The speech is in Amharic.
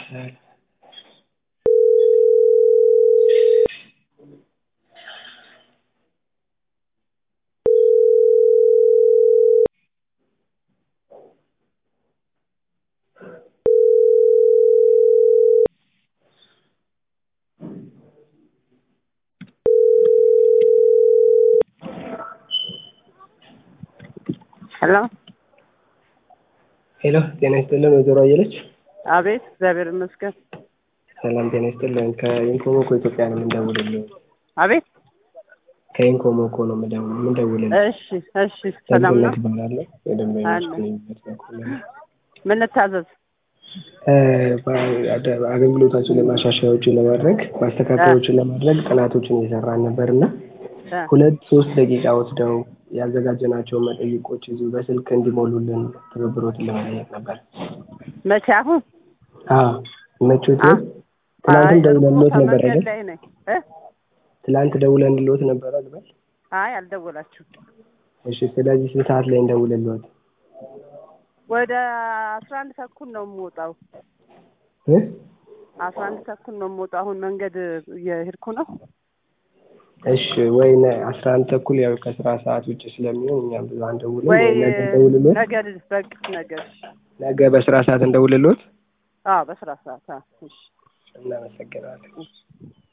ሄሎ ሄሎ ጤና ይስጥልን ወይዘሮ አየለች። አቤት፣ እግዚአብሔር ይመስገን። ሰላም ጤና ይስጥልን። ከኢንኮሞኮ ኢትዮጵያ ነው የምንደውልልህ። አቤት። ከኢንኮሞኮ ነው የምንደውል- የምንደውልልህ። እሺ፣ እሺ፣ ሰላም ነው። ደግነት እባላለሁ። የደንበኞች አለ። ግንኙነት በኩል ነው። ምን ልታዘዝ? እ፣ በ- አገልግሎታችን ላይ ማሻሻያዎችን ለማድረግ ማስተካከያዎችን ለማድረግ ጥናቶችን እየሰራን ነበር እና እ፣ ሁለት ሶስት ደቂቃ ወስደው ያዘጋጀናቸውን መጠይቆች እዚሁ በስልክ እንዲሞሉልን ትብብሮትን ለመጠየቅ ነበር። መቼ? አሁን? አዎ መቾት አ- ትናንትም አይ፣ ደውለንሎት እኮ ነበር ከመንገድ አይደል? ላይ ነኝ። እ? ትላንት ደውለንሎት ነበር አይደል? አይ አልደወላችሁም። እሺ ስለዚህ ስንት ሰዓት ላይ እንደውልልዎት? ወደ አስራ አንድ ተኩል ነው የምወጣው። እ? አስራ አንድ ተኩል ነው የምወጣው። አሁን መንገድ እየሄድኩ ነው። እሺ ወይ ነ- አስራ አንድ ተኩል ያው ከስራ ሰዓት ውጭ ስለሚሆን እኛም ብዙ አንደውልም። ወይ ወይ ነገ እንደውልልዎት? ነገ ልጅ በቃ ነገ። እሺ። ነገ በስራ ሰዓት እንደውልልዎት? አዎ በስራ ሰዓት። አዎ፣ እሺ። እናመሰግናለን። እሺ።